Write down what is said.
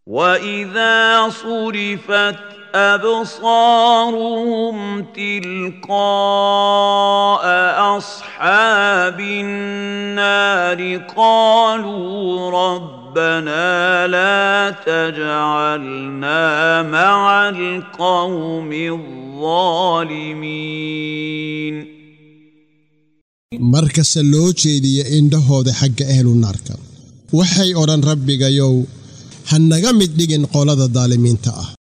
واذا صرفت ابصارهم تلقاء اصحاب النار قالوا ربنا لا تجعلنا مع القوم الظالمين markasta loo jeediya indhahooda xagga ahlu naarka waxay odhan rabbigayow ha naga mid dhigin qolada daalimiinta ah